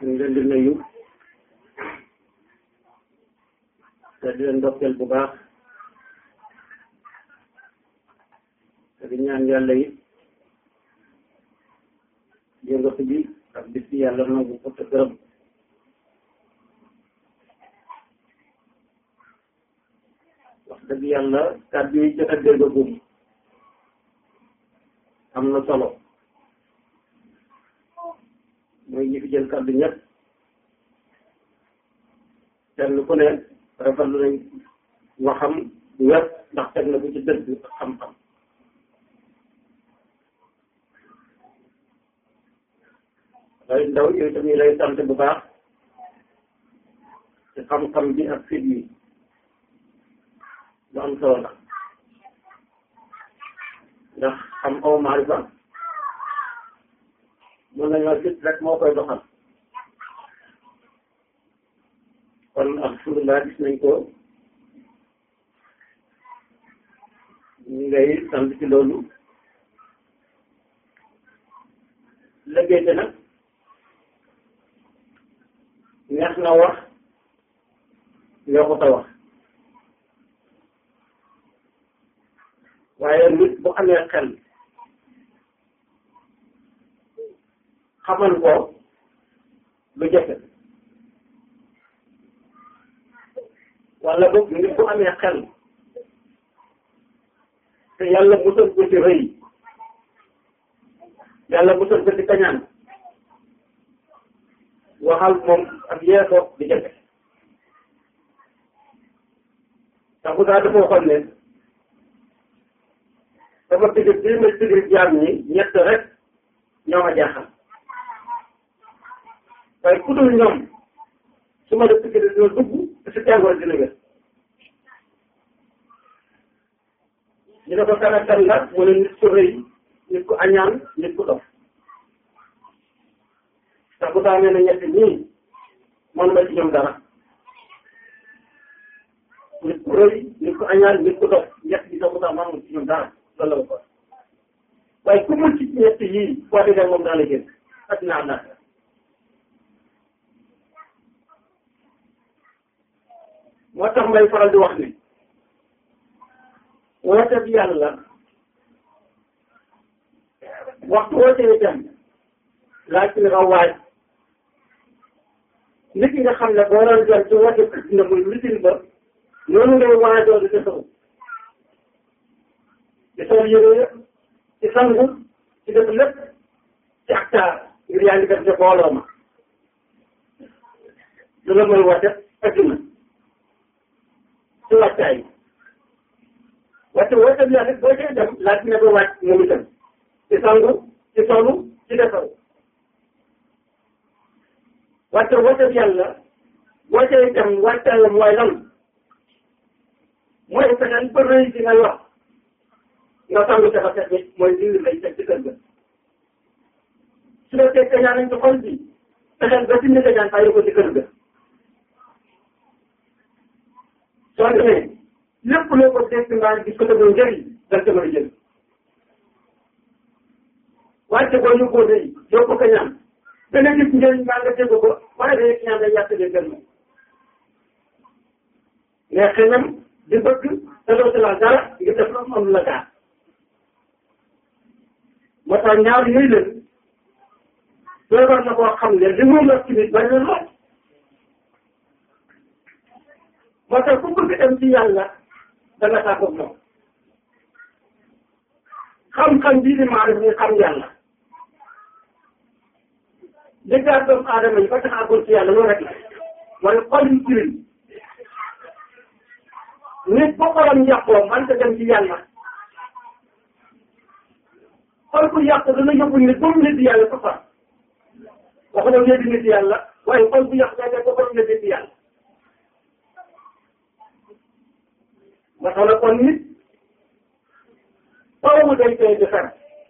ñu ngi leen di nuyu te di leen ndokkeel bu baax te di ñaan yàlla yi yëngatu bi ak bis bi yàlla nangu ko te gërëm wax dëgg yàlla kàddu yi jot a déggagum am na solo mooy ñi fi jël kàddu ñëpp kenn ku ne rafetlu nañ waxam du wér ndax teg na ko ci dëgg ak xam-xam day ndaw yooyu tamit lay sant bu baax ci xam-xam bi ak fit yi lu am solo la ndax xam aw maarifa mën nañoo fit rek moo koy doxal kon alhamdulilah gis nañ ko ñu ngay sant ci loolu liggéey te nag neex na wax yokkut a wax waaye nit bu amee xel xamal ko lu jafe wala boog nit bu amee xel te yàlla musal ko ci rëy yàlla musal ko ci kañaan waxal moom ak yeesoo di jafe tax bu daa dafa waxoon ne sama digg bii ma digg jaam ñi ñett rek ñoo ma jaaxal waaye ku dul ñoom su ma def digg dina dugg te si tàngoor dina wér ñu ne ko kan ak kan la mu ne nit ku rëy nit ku añaan nit ku dof tax bu daa nee na ñett ñii man ma ci ñoom dara nit ku rëy nit ku añaan nit ku dof ñett bi tax bu daa man ma ci ñoom dara loolu la ko waaye ku mën ci ñett yii boo déggee moom daal la génn ak naa naat moo tax may faral di wax ne woote bi yàlla waxtu woote itam laaj na nga waaj nit nga xam ne boo doon jël ci woote bi na muy mitin ba noonu ngay waajoo di defaru di sol yére yëpp ci sangu ci def lépp ci actar ngir yaa ngi def ca booloo ma lu la mooy woote adduna ci wàccaay wàcce woote bi yàlla boo cay dem laaj na ba wàcc moom itam ci sangu ci solu ci defaru wàcce woote bi yàlla boo cay dem wàccaay mooy lan mooy fexeel ba rëy di ngay wax nga sangu ca ba set bi mooy dindi lay teg ci kër ga su fekkee kañaan nañ ci xol bi fexeel ba dindi kañaan bàyyi ko ci kër ga soo demee lépp loo ko dégg mbaa gis ko te doon njëriñ dal ca mën a jël wàcce ko ñu ko day yow ko kañaan dana gis njëriñ mbaa nga dégg ko waaye day kañaan day yàq de gën mais xëñam di bëgg te doo ci laal dara nga def lu am la gaar moo tax ñaar yooyu leen soo war na koo xam ne li mu la ci nit bañ na lool moo tax ku bëgg dem ci yàlla da nga tàggoog moom xam-xam bii di maa def ni xam yàlla dëggaat doomu aadama yi ba tax àggul ci yàlla loolu rek la mooy xol yu tilim nit bu xolam yàqoo man ta dem ci yàlla xol bu yàqu dana yóbbu nit ba mu nit yàlla ba fa wax na léegi nit yàlla waaye xol bu yàqu day def ba mu nit yàlla ma tax la kon nit faaw mu day koy defar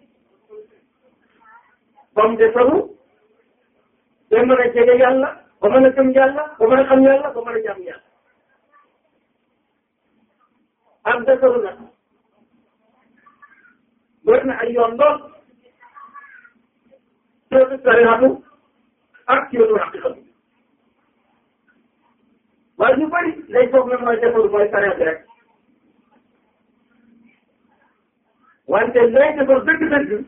ba mu defaru ba mën a jege yàlla ba mën a gëm yàlla ba mën a xam yàlla ba mën a jàmm yàlla ak defaru nag bëri na ay yoon lool sootu sarihatu ak ci yoonu xaqiqa bi waaye ñu bëri lay foog ne mooy defaru mooy sareet rek wante lay defar dëgg-dëgg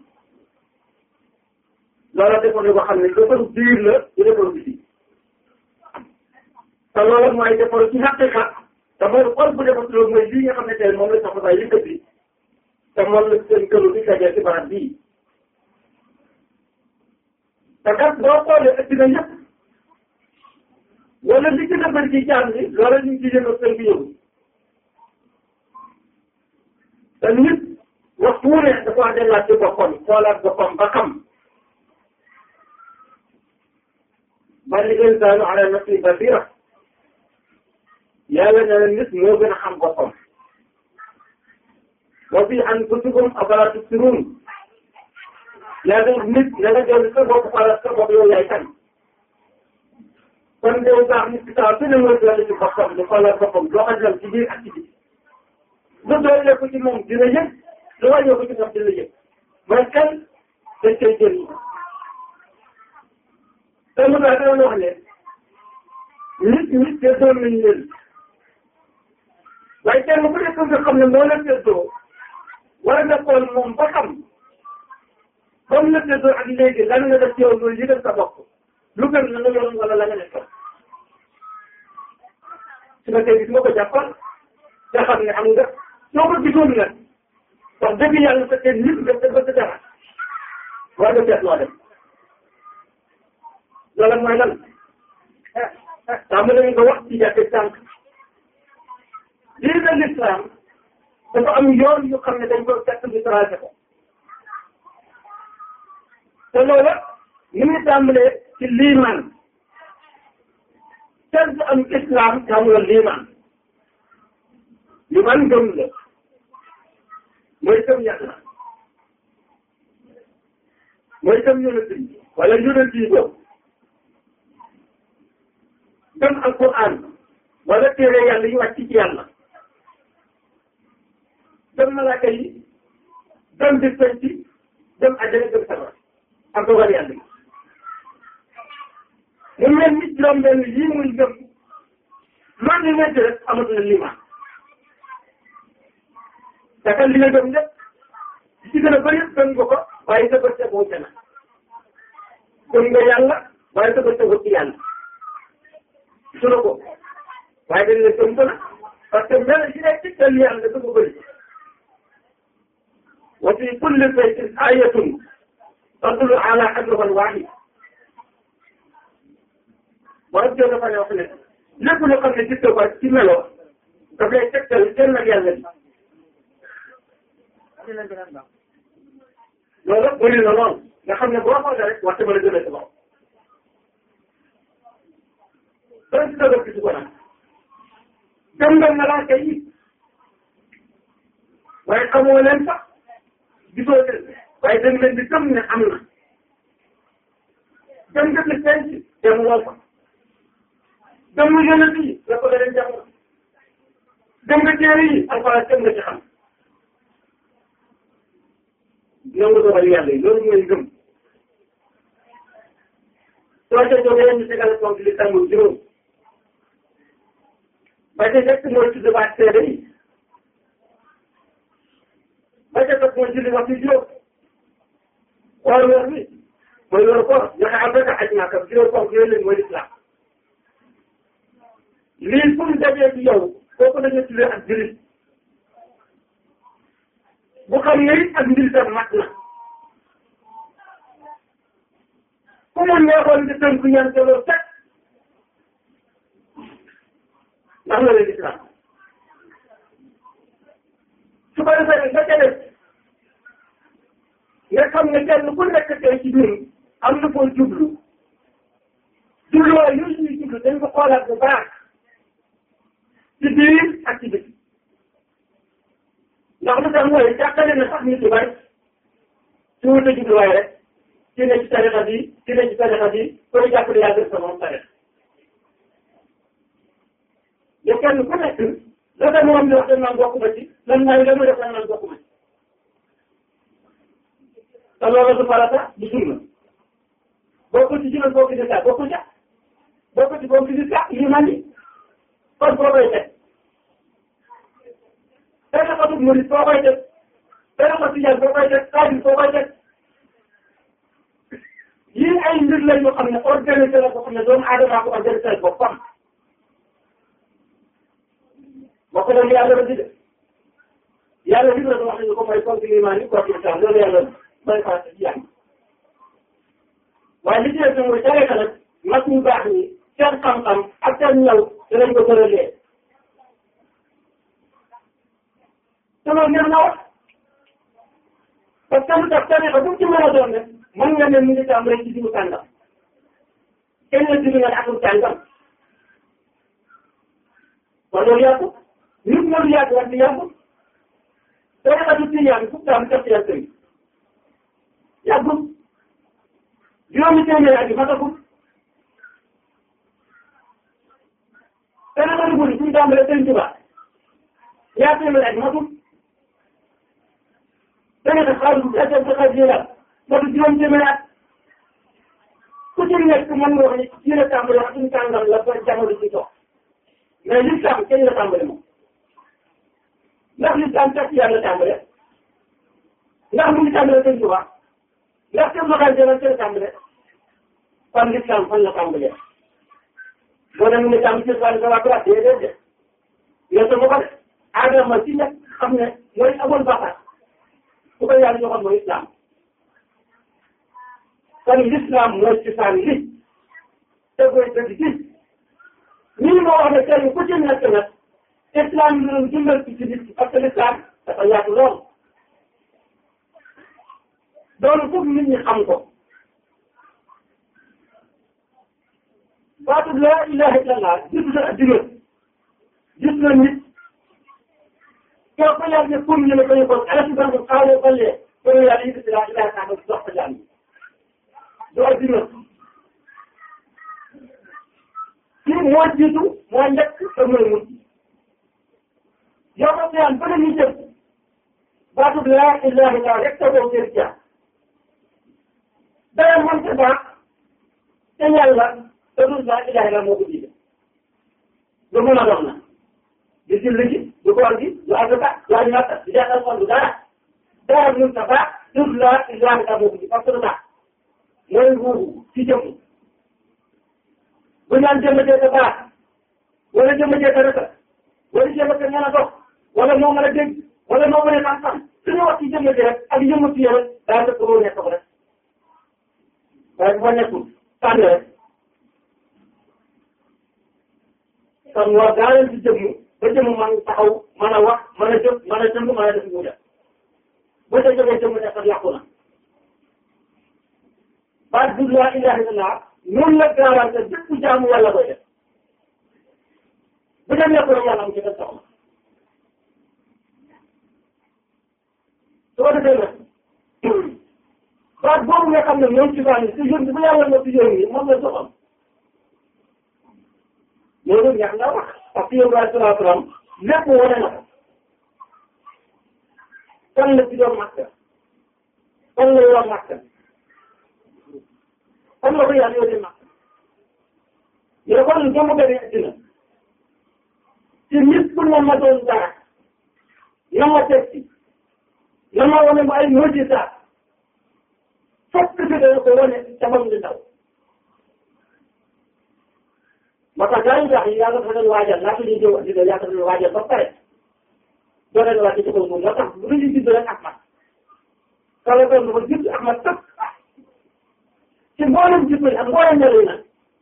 loola defoon na ko xam ne defaru biir la du defaru biti te loola mooy defaru ci xaqiqa te mooy xol bu defar loolu mooy lii nga xam ne tey moom la sax ba yëkkati te moom la seen këru di dajee ci barab bii te kat boo xoolee ëpp na yëpp wala li gën a bëri ci jaam bi loola ñu ngi ciy yëngu seen bi yëngu te nit waxtu wu ne dafa war a delloo ci boppam xoolaat boppam ba xam bal insaanu ala nafsi basira yàlla ne la nit moo gën a xam boppam wa fi anfusikum afalaa tubsiruun yàlla nit na nga jël sa bopp xoolal sa bopp yow yaay kan kon de baax nit ki saa su ne mooy doole ci boppam di xoolal boppam doo ko jël ci biir ak ci biir lu doole ko ci moom dina yëg lu wàññee ko ci moom dina yëg mooy kan dañ koy jël te mu daa doon wax ne nit nit te doon nañu leen waaye kenn ku nekk nga xam ne moo la teddoo war nga xool moom ba xam comme la teddoo ak léegi lan nga def ci yow loolu yëgal sa bopp lu gën la nga yoroon wala la nga nekkoon su ma tey gis nga ko jàppal nga xam ne am nga soo ko gisoon nag wax dëgg yàlla sa kenn nit nga ba sa dara war nga seet loo def loolu mooy lan tàmm nañu nga wax ci jàkkee sànq lii la l'islam dafa am yoon yu xam ne dañ ko fekk ñu tracé ko te loola ni muy tàmbalee ci liimaan kenn du am islam te amuloo liimaan liimaan gëm la mooy gëm yàlla mooy gëm yonent yi wala yonent yi boobu gëm alquran wala téere yàlla yi wàcc ci yàlla gëm malaaka yi gëm bis penc gëm àjjana gëm safara ak dogal yàlla yi mu mel ni juróom benn yii muy gëm man li nekk rek amatul liimaan te kan li nga gëm lépp li ci gën a bëri gëm nga ko waaye sa bët tegoo ca na gëm nga yàlla waaye sa bët tegoo ci yàlla sunu ko waaye dañ la gëm ko na parce que mel yi nekk ci kër yàlla dafa bëri wa fi kulli baytin ayatun tadullu ala hadruhan wahid wala jot dafa ne wax ne lépp loo xam ne gis nga ko ci melo daf lay tegtal kenn ak yàlla bi loolu bëri na lool nga xam ne boo xoolee rek waxtu ba la jëlee sa bopp. dara ci dëgër gisu ko nag gëm nga malaaka yi waaye xamoo leen sax gisoo leen waaye dañ leen di gëm ne am na gëm nga ni penc dem lool fa gëm nga yonent yi la ko leen jàng gëm nga téere yi alxuraan gëm nga ci xam nangu dogal yàlla yi loolu mooy gëm soo ca jógee ñu tegal ponk li tàmbul juróom ba ca njëkk mooy tudd baat seede yi ba ca topp mooy julli waxtu juróom xool weer bi mooy loolu ko joxe abdaka aj maaka juróom ponk yooyu leen mooy lislaam lii fu mu dajee ci yow kooku la ñu tuddee ak jullit bu xam ne it ak njëriñam mat na ku mu neexoon di tënk ñaan te loolu teg ndax la leen islam su ko defee nga ca def nga xam ne kenn ku nekk tey ci ñun am na foo jublu jubluwaay yooyu ñuy jublu dañ ko xoolaat bu baax ci biir ak ci biti ndax lu tax mooy jàppale na sax nit yu bari su wute jubluwaay rek ci ne ci tarixa bi ci ne ci tarixa bi koy jàppale yaa gën sa moom tarixa te kenn ku nekk la sa moom di wax dañ naan bokk ma ci lan mooy la mu def dañ naan bokk ma ci te loolu du farata du sunna bokkul ci juróom boo gisee sax bokkul ca bokkul ci boo gisee sax lii man ni kon boo koy teg benn xotub murid boo koy teg benn xotub tijaan boo koy teg xaadir boo koy teg yii ay mbir la yoo xam ne organisé la boo xam ne doomu aadama ko organisé boppam bokk na li yàlla rëdd de yàlla li mu wax nañu ko mooy fonk limaan yi kooku islam loolu yàlla may fàtte ci yàlla waaye li ci des mooy tarixa nag mag ñu baax ñi seen xam-xam ak seen ñaw dinañ ko tëralee te loolu ngeen na wax parce que lu tax tarixa bu ci mën a doon rek mën nga ne mu ngi tam rek ci diwu tàngam kenn la diwu nga ne atum tàngam kon loolu yàqu nit loolu yàqu wax di yàqu tarixa du tijaan fukk daam def yàlla tëri yàggul juróomi téeméer at yi matagul tarixa du buri suñu tàmbalee sëñ Tuba yaa téeméer at yi matul tarixa xaalis bu fekkee sa xaalis yi matul juróomi téeméer at ku ci nekk mën nga wax ni ci la tàmbale wax suñu tàngam la ba jamono ci toog mais l'islam kenn la tàmbale moom ndax l'islam tax yàlla tàmbale ndax mu ngi tàmbale sëñ Tuba ndax seen local jëloon seen tàmbale kon l'islam fan la tàmbale boo dem ne tàmbale ci wàllu sama place déedéet de yow sama ko de aadama ci nekk xam ne mooy amoon bàkkaar ku ko yàlla joxoon mooy islam kon l'islam mooy ci saan li te koy dëgg ci nii moo wax ne kenn ku ci nekk nag islam yi doon jëmbal ci ci nit parce que l'islam dafa yaatu lool loolu foog nit ñi xam ko baatu laa ilaha illallah gis na adduna gis na nit yow ko yàlla ne pour ñu ne ko ñu ko ala si banque xaaral balee ko yàlla yëkkati laa ilaha illallah dox ko jàmm du adduna kii moo jiitu moo njëkk te mooy mujj yow ko seyaan ba ñu jëm baatu laa ilaha illallah rek te boo jël jaar dara mënta baax te yàlla te du laa ilaha illallah moo ko jiite lu mën a dox na di julli gi du koor gi du azaka du aj makka du jàngal kon du dara dara mënta baax te du laa ilaha illallah moo ko jiite parce que lu tax mooy ruuxu ci jëmm bu ñaan jëmm jee ka baax wala jëmm jee ka rëkk wala jëmm ka mën a dox wala moo mën a dégg wala moo mën a xam-xam suñu wax ci jëmm ji rek ak jëmm ci rek daa dëkk boo nekk ko rek waaye bu fa nekkul tànn rek kon war daa leen ci jëmm ba jëmm man taxaw mën a wax mën a jëf mën a jënd mën a def mu def bu ca jógee jëmm ne sax yàqu na baat bu laa ilaha illallah noonu la garanté bépp jaamu yàlla koy def bu dem nekkul rek yàlla am ci def soxla su ko defee nag baat boobu nga xam ne moom ci bànn si yónni bu yàlla nga si yónni moom la soxal loolu ñax nga wax parce que yow daal salaa salaam lépp wane na ko kan la ci doon makka kan la yor makka kan la ko yàlla yónnee makka yow kon doomu gën a dina ci nit ku ne ma doon dara na ma teg ci na ma wane ma ay mujjisaat fokk fi dana ko wane ca bam di ndaw moo tax gars yi baax yi yàlla dafa leen waajal laata ñuy jëw addina yàlla dafa leen waajal ba pare doo leen wàcc ci kaw moom moo tax bu ñu judd rek Ahmad kala doon dafa judd Ahmad tëpp ci mboolem jikko yi ak mboolem melo yi nag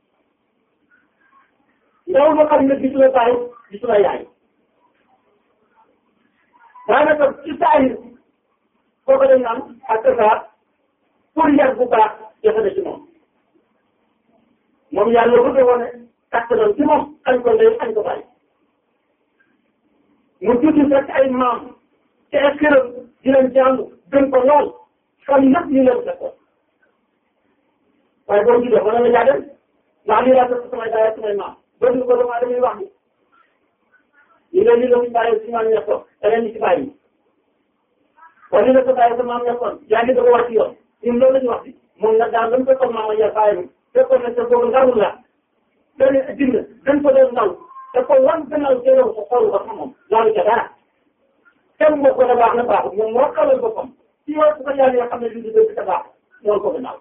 yow nga xam ne gisu la baay gisu la yaay daanaka ci saahir kooku dañ naan ak saa pour yar bu baax jafe na ci moom moom yàlla bëgg a wane kattanam ci moom añ ko ndey añ ko bàyyi mu judd fekk ay maam te ay këram di leen jàng gën ko lool xam lépp ñu leen fekkoon waaye boo juddoo mën na la jaa dem ndax lii laa fekk samay daaya samay maam boo ñu ko doomu aadama yi wax ni ñu leen li la ñu bàyyi si maam nekkoon da leen di si bàyyi wala li la ko bàyyi sa maam nekkoon yaa ngi doog a wàcc yoon ñun loolu la ñu wax bi moom nag daal dañ ko ko maama ya bàyyi fekkoon na te boobu ndarul la benn dina dañ ko doon ndaw te ko wan gannaaw jëloon ko xool ko xam moom laalu ca dara kenn moo ko ne baax na baaxul moom moo xalal boppam ci yow su ko yàlla yoo xam ne lii di dëgg te baax ñoon ko gannaaw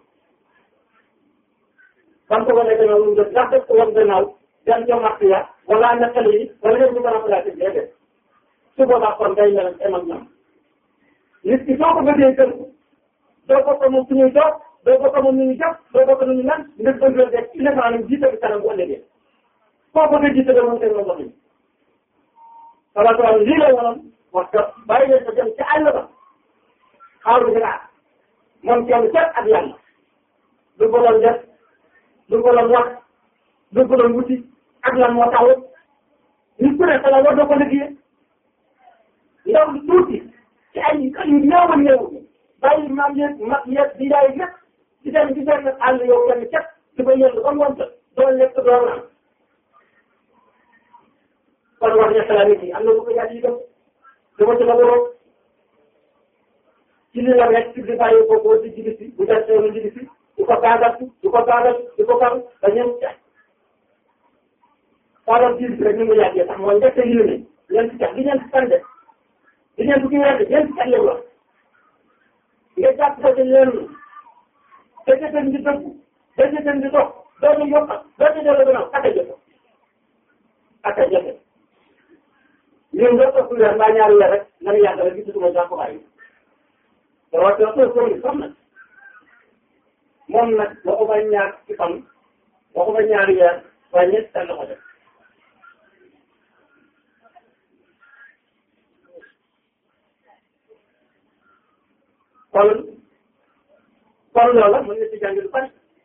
ban ko wane gannaaw lu def ndax def ko wan gannaaw dem ca marché ya wala nekkal yi wala yëpp ñu mën a placer déedéet su boobaa kon day mel em ak ñoom nit ki soo ko bëggee kër doo bokk moom su ñuy toog doo bokk moom nu ñu jàpp doo bokk nu ñu nan nga bëgg leen def ci maanaam jiite bi kanam bu ëllëgee koo bëgg a jiite de moom teg na ndox mi salaatu lii la wonoon wax que bàyyi leen ko dem ci àll ba xaaru ginaar moom kenn kenn ak yàlla du ko doon def du ko doon wax du ko doon wuti ak lan moo taxawut nit ku ne xala war na ko liggéey ndaw lu tuuti ci ay kër yu néew a néew bàyyi maam yeeg mag yeeg di yaay lépp di dem di benn àll yow kenn képp di ko yëngu ba ngoon doo lekk doo naan kon war na xalaat nit yi am na lu ko yàlla yi dem dama ci la waroo ci li la nekk ci di bàyyi ko boo di jigi si bu dee seenu jigi si di ko gaagal di ko gaagal di ko gaagal ba ñëw ca xoolal biir bi rek ni mu yàggee sax mooy njëkk a yéene leen ci tax di leen ci tànde di leen ci wedd leen ci tax yow la nga jàpp ko ci leen te jëfen di dëgg te jëfen di dox doo ñu yokkal doo ñu delloo gannaaw ak a jëfe ak a jëfe ñun nga topp weer mbaa ñaari weer rek nga ne yàgg rek gisatuma jàpp waay rawatina ko ko ni xam na moom nag waxuma ñaar ci fan waxuma ñaari weer waaye ñett tànn ko def kon kon loola mën na ci jàng lu bari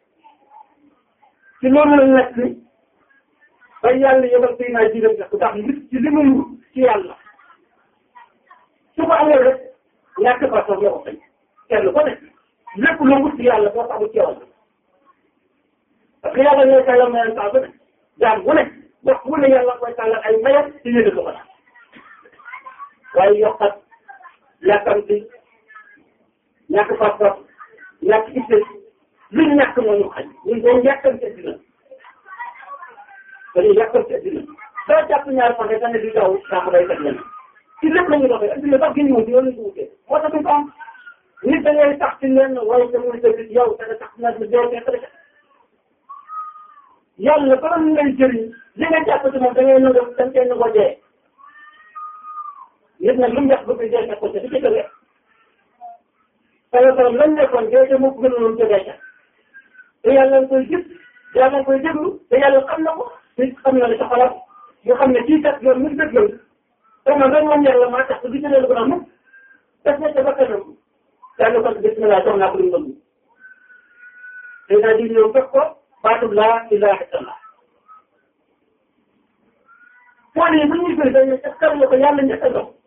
ci loolu la nekk ni ba yàlla yebal say naa jiiram sax ndax nit ci li muy wut ci yàlla su ko amee rek ñàkk ba soog la ko fay kenn ko nekk lépp loo wut ci yàlla boo taxul ci yow parce que yàlla ñooy tàllal mayam saa bu ne jaam bu ne wax bu ne yàlla koy tàllal ay mayam ci yéene ko la waaye yokkat yàkkamti ñàkk pas-pas ñàkk itte luñ ñàkk moo ñu xañ ñun dañu yàkkamti dina dañuy yàkkamti dina doo jàpp ñaar fan rek ne di daw daa ko day teg leen ci lépp la ñu doxee adduna sax gën ñu wuti yow la ñu wutee moo tax duñ ko am nit da ngay tax ci lenn waaye sa muy dëgg yow da nga tax na mi doo fekk rek yàlla bala mu lay jëriñ li nga jàpp ci moom da ngay nangu da nga koy nangoo dee nit nag lu mu def bëgg dee fekk ko ca di ci dëgg parce que lan nekkoon dee ca moo ko gënoon ca dee ca te yàlla nga koy gis yàlla nga koy déglu te yàlla xam na ko nit xam na li sa xalaat nga xam ne kii kat yoon mi ngi dëggal te man rek moom yàlla maa tax du jëlee lu ko naan mukk def na ca ba kanam yàlla kon bismillah jox naa ko lu mu bëgg te naa di ñëw fekk ko baatub laa ilaha illallah foo ne bu ñuy koy dañ ne kar la ko yàlla njëkk a dox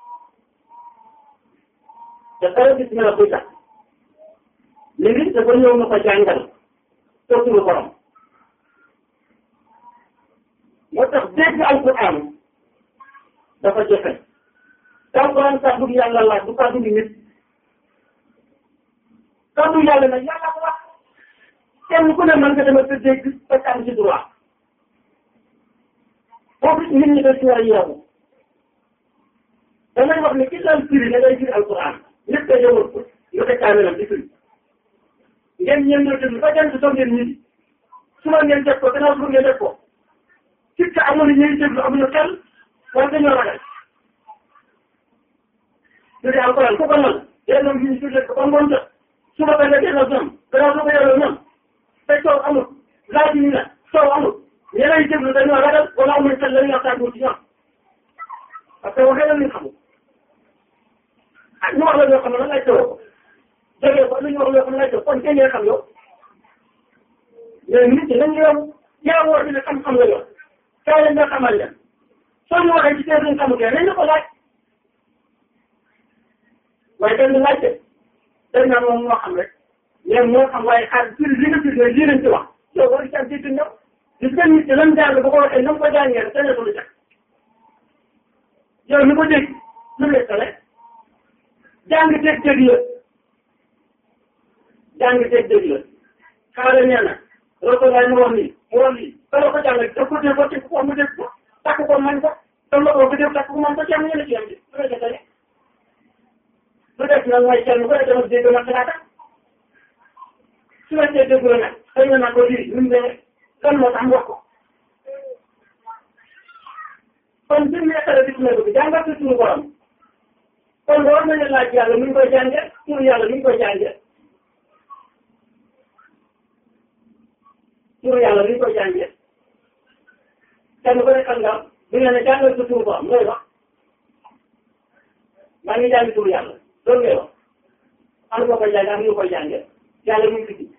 te kara bismillah koy tax léegi dafa ñëw na ko jàngal toppulu borom moo tax dégg alquran dafa jafe te alquran kàddu yàlla la du kàddu nit kàddu yàlla nag yàlla ko wax kenn ku ne mën nga dama sa dégg ba am ci droit foofu nit ñi dañ ci war a yeewu damay wax ne ki daan firi da ngay firi alquran nit ka yowul ko nga teg kaamelam di firi ngeen ñeen ñoo déglu ba jant soo ngeen ñibbi suba ngeen def ko gannaaw suba ngeen def ko ci ka amoon ñuy déglu amuñu xel wala dañoo ragal ñu di alquran ku ko mën yéen ñu ñu tuddee ko ba ngoon jot suba ba nga delloo ñoom gannaaw suba yelloo ñoom te soow amul laaj ñu ne soow amul ñeneen déglu dañoo ragal wala amuñu xel la ñu waxtaan ci ñoom parce que waxee la ñu xamul ah ñu wax la ñoo xam ne lan lay tëwoo jógee ko lu ñu wax loo xam ne lay tëw kon kenn xam yow mais nit ñi nañ yow yaa woo ne xam-xam la yor kaay leen nga xamal leen soo ñu waxee ci seen duñ xamutee nañ la ko laaj waaye kenn du laajte dañ naan moom moo xam rek mais moo xam waaye xaar firi li nga firi lii lañ ci wax yow war ci am ci ñëw gis nga nit ki lan jàng bu ko waxee na mu ko jàngee rek dañu lu jax yow mi ko dégg lu lay tale jàng dégg dégg la jàng teg dëgg la xaaral nee na Rasulullah mu wax nii mu wax nii kala ko jàngal daf ko dégg ko teg ko mu dégg ko takk ko man ko tam la ko ko dégg takk ko man ko ci am ñeneen ci am di su la jotale lu def nag mooy kenn ku ne dama dégg ma xalaata su la see dégg la nag xëy na naa ko lii lu mu demee kan moo tax mu wax ko kon bi mu nekkale bis na bi jàngal ko suñu borom kon war nañu laaj yàlla nu ñu koy jàngee suñu yàlla nu ñu koy jàngee suñu yàlla nu ñu koy jàngee kenn ku ne xam nga bu ñu ne jàngal ko suñu borom looy wax maa ngi jàng suñu yàlla loolu ngay wax am nga koy jàngee am ñu koy jàngee yàlla mu ngi fi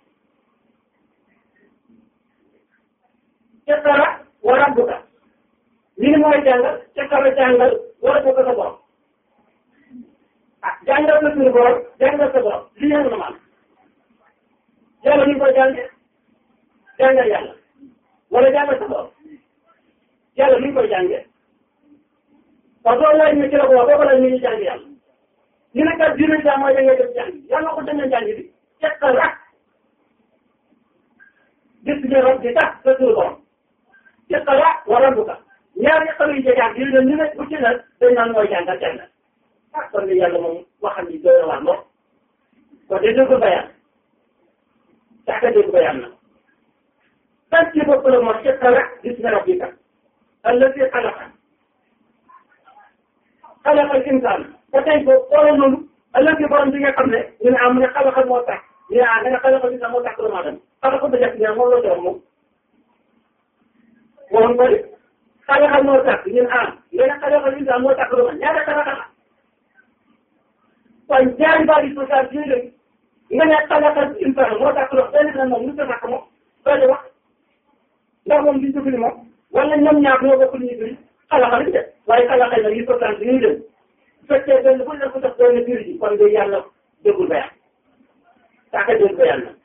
iqra wa rabbuka lii mooy jàngal iqra jàngal wa rabbuka sa borom ah jàngal sa suñu borom jàngal sa borom lii yëngu na maanaam yàlla ñu ngi koy jàngee jàngal yàlla wala jàngal sa borom yàlla ñu ngi koy jàngee parce que loolu laaj ñu ci la ko wax boo ko laaj ñu ngi jàng yàlla ñu ne kat dina jàng mooy da ngay def jàng yàlla ko demee jàng bi iqra gis nga rab di tax sa suñu borom iqra wa rabbuka ñaari xale yu jege ak yu ne ñu ne bu ci ne dañ naan mooy jàngal kenn ah kon yàlla moom waxam ni doy na waar lool kon de dégg bayaan saaka dégg bayaan na tant ci bopp la moom iqra gis nga rabbika allati xalaqa xalaqa al insaan ba tey ko xoolal noonu allati borom bi nga xam ne ñu ne ah mu ne xalaqa moo tax ñu ne ah nga ne xalaqa bi sax moo tax doomu aadama xalaqa ba def ne moom la doon moom waxoon ko de xalaqa moo tax ñu ne ah nga ne xalaqa bi sax moo tax doomu aadama ñaata xalaqa la waaye ñaari baal yi social yooyu léegi nga ne xalaqa insaan moo tax doomu benn na moom lu ko takk moom soo wax ndax moom duñ ko firi moom wala ñoom ñaar ñoo bokk ñu firi xalaqa lañ def waaye xalaqa la yi social bi ñuy dem bu fekkee benn bu ne ko def benn firi ji kon de yàlla déggul bayaan saaka dégg bayaan na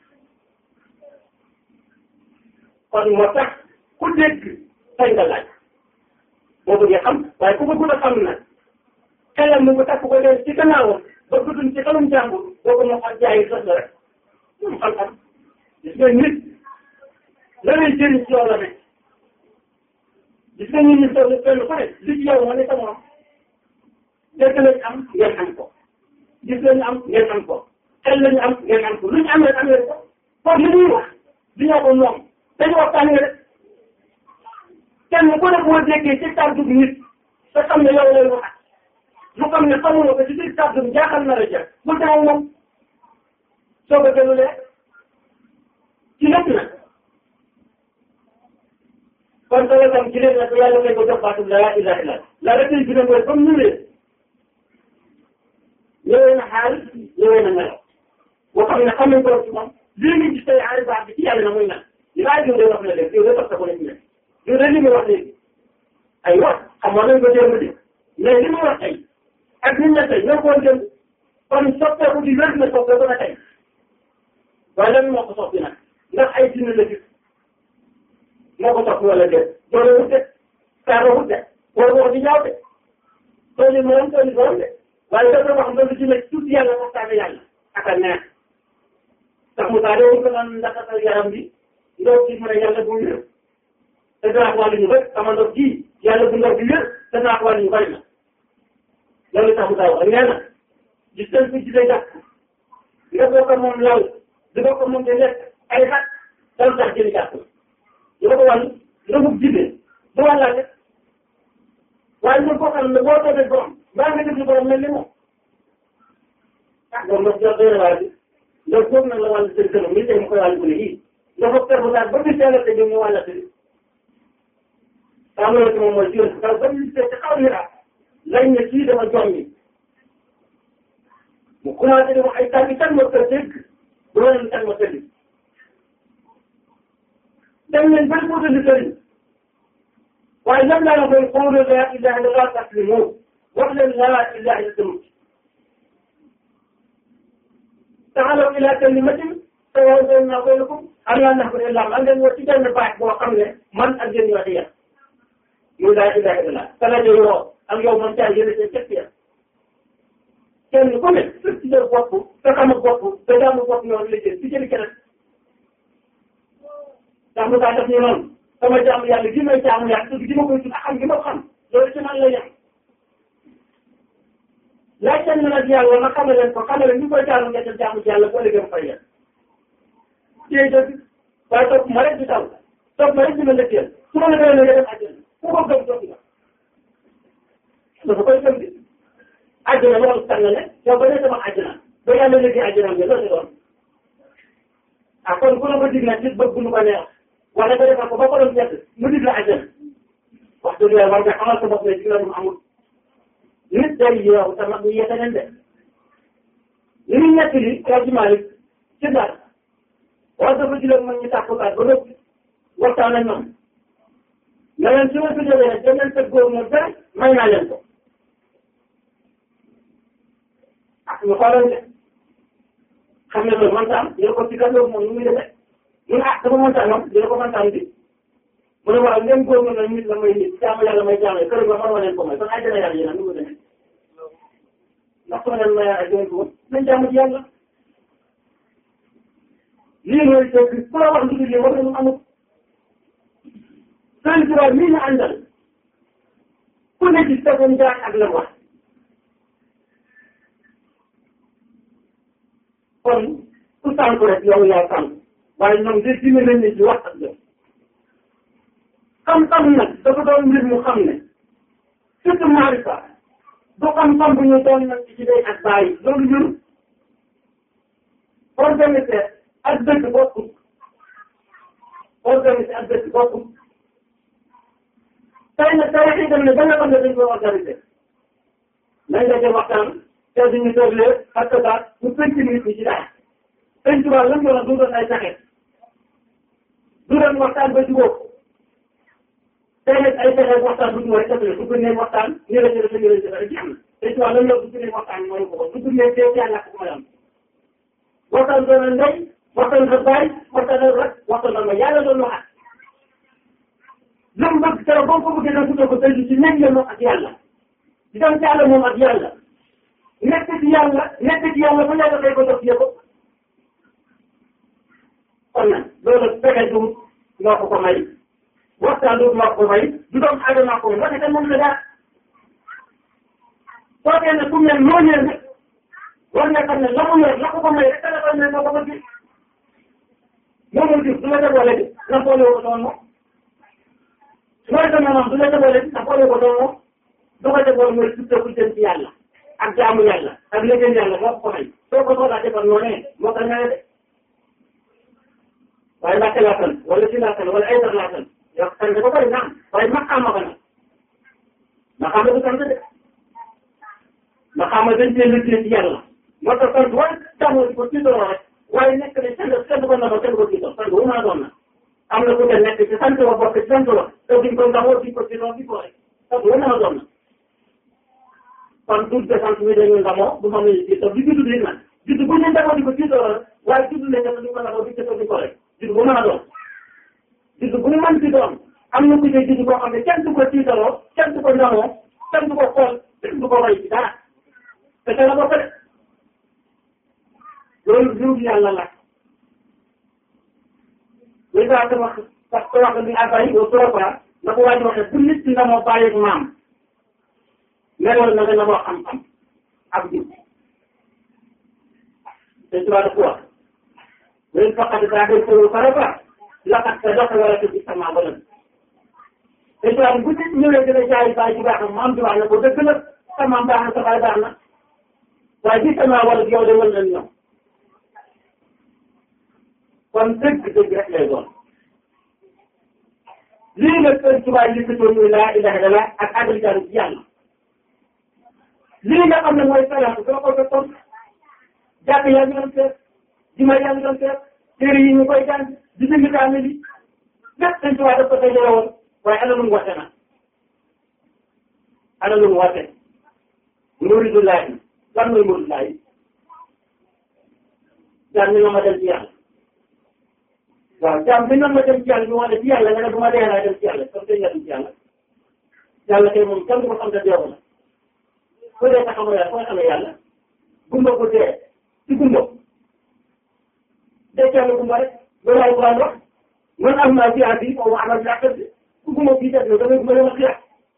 kon moo tax ku dégg sañ nga laaj boo bëggee xam waaye ku bëggul a xam nag xelam mu ko takk ko leen ci gannaawam ba guddul ci xelum jàmbur boo ko moo xam jaayi sos la rek moom xam-xam gis nga nit la lay jëriñ ci yow la nekk gis nga nit ñi toll kenn ku ne li ci yow moo ne sa morom dégg lañ am ngeen am ko gis lañu am ngeen am ko xel lañu am ngeen am ko lu ñu am rek am ngeen ko kon li ñuy wax di ñoo ko moom dañu waxtaanee rek kenn ku ne boo déggee ci kàddu gi nit te xam ne yow lay wax lu xam ne xamuloo ko ci biir kàddu gi jaaxal na la jël bul dem moom soo ko gënulee ci lépp nag kon soo ko tam ci lépp nag yàlla may ko jox baatu la ilaha illa la rek lañ gën a mooy comme ñu leen ñëwee na xaal ñëwee na ngelaw boo xam ne xam nañ ko ci moom lii ngi gis tey aari baax bi ci yàlla na muy naan li laa jiw de wax na léegi yow de topp ko ne ci nekk yow de li muy wax léegi ay wax xamoon nañ ko démb de mais li muy wax tey ak nit ña tey ñoo ko woon démb kon soppeeku di wér na soppeeku na tey waaye lan moo ko soppi nag ndax ay dina la gis moo ko soppi wala déet doole wut de saaro wut de wala wax di ñaaw de tool yi moom tool yi borom de waaye dafa wax nga lu ci nekk tuuti yàlla waxtaane yàlla ak a neex ndax mu taal woon ko naan ndax sa yaram bi ndox ci mën a yàlla bu wér te danaa ko wàllu ñu bëri sama ndox ji yàlla bu ndox bi wér te danaa ko wàllu ñu bëri na loolu tax mu taw ak nee na gis nañ ko gisee jàpp nga bokk moom law di bokk moom di lekk ay xat dal tax jëli jàpp di ko wàllu nga bugg jibee du wàllaate waaye ñun koo xam ne boo toogee borom mbaa nga déglu borom mel ni moom ah moom ndox jox doy na waa bi ndox boobu nag la wàllu seen këram li tey mu koy wàllu bu ne yii ndox ak kër bu daal ba bis yàlla te ñu wàllate bi xam nga moom mooy jiw kaw ba ñu te xaw ni ah lañ ne kii dama jommi mu commencé di wax ay tànk kan ma ko dégg bu leen kan ma tëdd dem leen ba mu tëdd sëriñ waaye lan laa la koy xooloo laa ilaha illallah taslimu wax leen laa ilaha illallah taxalaw ila kalimatin sawaa'un baynanaa wa baynakum allaa na'buda illaa Allah ngeen wax ci benn baat boo xam ne man ak yéen ñoo ci yem muy laa ilaha illallah kala jo yoo ak yow man caa yële seen cëpp ya kenn ku ne sa ci jël bopp sa xam bopp sa jaamu bopp ñoo liggéey ci jëli keneen ndax lu tax def ñu noonu sama jaamu yàlla gi may jaamu yàlla tudd gi ma koy tudd xam gi ma xam loolu ci man la yem laaj leen nag yàlla ma xamal leen ko xamal leen ñu koy jaamu nga jaamu ci yàlla boo liggéey fay yem téye dëgg waaye topp ma rek di taw topp ma rek di ma lëkkeel su ma la doon nga def àjjana ku ko gëm topp nga dafa koy gëm di àjjana loolu tànn ne yow ba ne sama àjjana ba yàlla liggéey àjjana bi loolu doon ah kon ku la ko dig nag nit bëgg nu ko neex wala nga defal ko ba ko doon jett mu dig la àjjana wax dëgg yàlla war nga xamal sa bopp ne ci la mu amul nit day yeewu te mag ñi yete leen de li ñu ñett li kaw ci Malick ci daal wax dafa jëloon mag ñi tàkkukaat ba noppi waxtaan ak ñoom ne leen su ma fi jógee dem leen tëgg góor moom dara may naa leen ko ah ñu xoolal de xam ne loolu mënta am dina ko ci kan loolu moom nu muy defee mu ne ah dafa mënta am dina ko mënta am bi mu ne waaw ngeen góor na nit la may nit jaamu yàlla may jaamu kër ga mën leen ko may kon ay dana yàlla yéen nu mu demee ndax soo leen mayee ak yéen ko nañ jaamu ci yàlla lii mooy dëgg ku la wax lu dul lii war nañu amut sëñ Tuba mii ñu àndal ku ne ci tegoon jaar ak la wax kon ku sànku rek yow yaa sànku waaye ñoom de dina leen ni ci wax ak yow xam-xam nag dafa doon mbir mu xam ne surtout maarifa du xam-xam bu ñu doon nag ci day ak bàyyi loolu ñun organisé ak dëkk bokkul organisé ak dëkk bokkul tey nag tey xëy dem ne ba nga xam ne dañ ko organisé nañ nga jëm waxtaan te duñu tëglee ak baat ñu penc nit ñi ci daal penc waa lan doon du doon ay pexe du doon waxtaan ba jubóo tey nag ay pexe waxtaan bu ñu war a def su ko nee waxtaan ñu la ñu la ñu la ñu la jeex na penc waa lan la du nee waxtaan mooy ko du nee tey yaa ñàkk ko am waxtaan doon na ndey waxtaan sa baay waxtaan na rek waxtaan na ma yàlla doon waxaat lam bëgg keroog boo ko bëggee na ko tey ci nekk moom ak yàlla di dem ci yàlla moom ak yàlla nekk ci yàlla nekk ci yàlla ba yàlla day ko def yëpp kon nag loolu pexe du moo ko ko may waxtaan du moo ko may du doom aadama ko may waxee moom la daal soo dee ne ku mel noonu nag war nga xam ne la mu yor la ko ko may rek dana ko may moo ko bëgg moomul jur du la déboole bi na boole ko doon moom mooy que maanaam du la déboole bi na boole ko doon moom du ko déboole mooy surtout ku jëm ci yàlla ak jaamu yàlla ak liggéey yàlla moo ko may soo ko soxlaa defal noonu moo ko ñëwee de waaye laajte laa tan wala ci laa tan wala ay dara laa tan yow sant ba bëri naam waaye maqaama ko nag maqaama du sant de maqaama dañ cee liggéey ci yàlla moo tax sant waaye taxaw di ko tiitaroo rek waaye nekk ne sant sant ko ndax kenn ko tiitar sant wu maa doon na am na ku te nekk ci sant wa bokk ci sant wa te duñ ko ndaxoo duñ ko tiitaroo di ko rek sant wu maa doon na kon tuut de sant mi dañu ndamoo du ma muy tiitar di judd di nag judd bu ñu ndaxoo di ko tiitaroo rek waaye judd ne nga duñ ko ndaxoo di tiitar di ko rek judd bu mën a doon judd bu mu mën ci doon am na ku ne judd boo xam ne kenn du ko tiitaroo kenn du ko ndamoo kenn du ko xool kenn du ko roy ci dara te ca la bokk de loolu mbirum yàlla la li nga xam wax parce que wax ni abay au trop na ko waaj waxee bu nit ki ndamoo bàyyi ak maam meloon na nga ndamoo xam-xam ak jub te ci wàllu wax léegi faqat daa koy tëru farata laqat sa dox wala te ci sama ba te ci wàllu bu nit ñëwee dina jaay baay ji baax na maam ji baax na ko dëgg la sa maam baax na sa baay baax na waaye ci sama wala yow de mën nañ ñoom kon dëgg dëgg rek lay doon lii nag sëñ Tuubaa yi li muy laa ilaha illallah ak agriculture ci yàlla lii nga xam ne mooy salaatu soo ko fekkoon jàkk yaa ngi doon seet juma yaa ngi doon seet téere yi ñu koy jàng di bind kaamil yi lépp sëñ Tuubaa daf ko dajale woon waaye ana lu mu wate na ana lu mu wate muridullaahi lan mooy muridullaahi jàng ñu ma dem ci yàlla waaw jaam bi nan ma dem ci yàlla bi ma def ci yàlla nga ne bu ma dee naa dem ci yàlla comme tey nga dem ci yàlla yàlla kay moom kenn du ko xam ne deewu na ku dee nga xamoo yàlla foo xamee yàlla gumba ko dee ci gumba day kenn gumba rek loolu alquran wax man am naa fi àddi foofu amal yàqal ku gumba fii def da ngay gumba dama xiyaat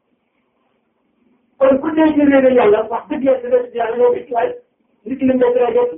kon ku dee ci réere yàlla wax dëgg yàlla yàlla ñoo gis waaye nit ki lañ lay tere jot